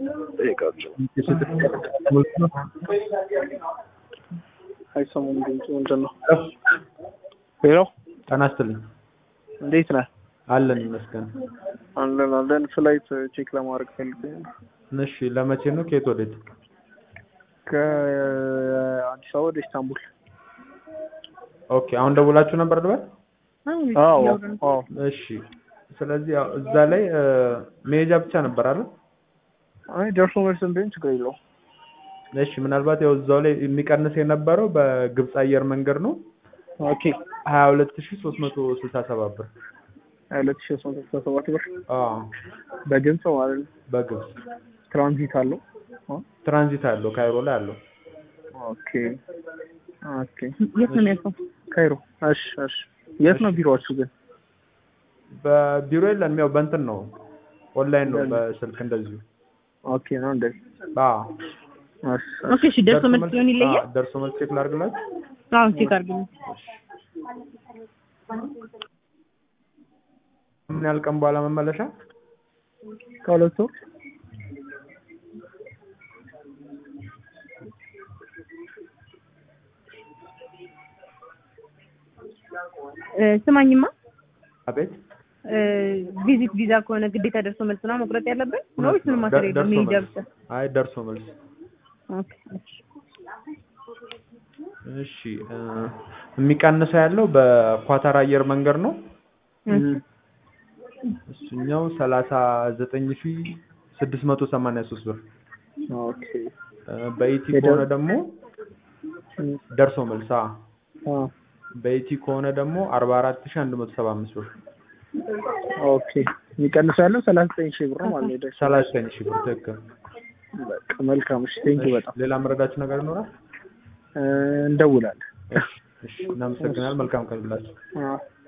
ጠይቃቸው። አይሰሙም ድምፁ ምንድን ነው? ሄሎ ጤና ይስጥልኝ። እንዴት ነህ? አለን ይመስገን። አለን አለን። ፍላይት ቼክ ለማድረግ ፈልጌ ነው። እሺ ለመቼ ነው? ከየት ወዴት? ከአዲስ አበባ ወደ ኢስታንቡል። ኦኬ አሁን ደውላችሁ ነበር ልበል? አዎ አዎ። እሺ ስለዚህ ያው እዛ ላይ እ፣ መሄጃ ብቻ ነበር አይደል? አይ ደርሶ መልስም ቢሆን ችግር የለውም። እሺ ምናልባት ያው እዛው ላይ የሚቀንስ የነበረው በግብፅ አየር መንገድ ነው ኦኬ ሀያ ሁለት ሺ ሶስት መቶ ስልሳ ሰባት ብር። ሀያ ሁለት ሺህ ሶስት መቶ ስልሳ ሰባት ብር አዎ በግብፅ ማለት ነው። በግብፅ ትራንዚት አለው። አ? ትራንዚት አለው ካይሮ ላይ አለው። ኦኬ ኦኬ። የት ነው የሚያልፈው? ካይሮ። እሺ እሺ። የት ነው ቢሮአችሁ ግን? በቢሮ የለንም ያው በእንትን ነው ኦንላይን ነው በስልክ እንደዚሁ። ኦኬ ነው እንደዚህ። አዎ እሺ ኦኬ እሺ፣ ደርሶ መልስ ሲሆን ይለያል። አዎ፣ ደርሶ መልስ ቼክ ላድርግላችሁ። አዎ ቼክ አድርግልኝ። ምን ያህል ቀን በኋላ መመለሻ? ከሁለት ወር እ፣ ስማኝማ አቤት እ፣ ቪዚት ቪዛ ከሆነ ግዴታ ደርሶ መልስ ነው መቁረጥ ያለብን ነው ወይስ ምን ማሰር የለም? ደርሶ መሄጃ መልስ። ብቻ? አይ ደርሶ መልስ። ኦኬ እሺ። እሺ እ፣ የሚቀንሰው ያለው በኳታር አየር መንገድ ነው። እሺ። እሱኛው ሰላሳ ዘጠኝ ሺ ስድስት መቶ ሰማንያ ሶስት ብር። ኦኬ እ፣ በኢቲ ሄደ- ከሆነ ደግሞ ደርሶ መልስ። አዎ አ በኢቲ ከሆነ ደግሞ አርባ አራት ሺ አንድ መቶ ሰባ አምስት ብር። ኦኬ የሚቀንሰው ያለው ሰላሳ ዘጠኝ ሺህ ብር ነው ማለት ነው። የደርሶ ሰላሳ ዘጠኝ ሺ ብር ትክክል። በቃ መልካም። እሺ ቴንኪው እሺ፣ በጣም ሌላ መረዳችሁ ነገር ይኖራል? እ፣ እንደውላለን። እሺ፣ እሺ፣ እናመሰግናለን። መልካም ቀን ይላችሁ። አ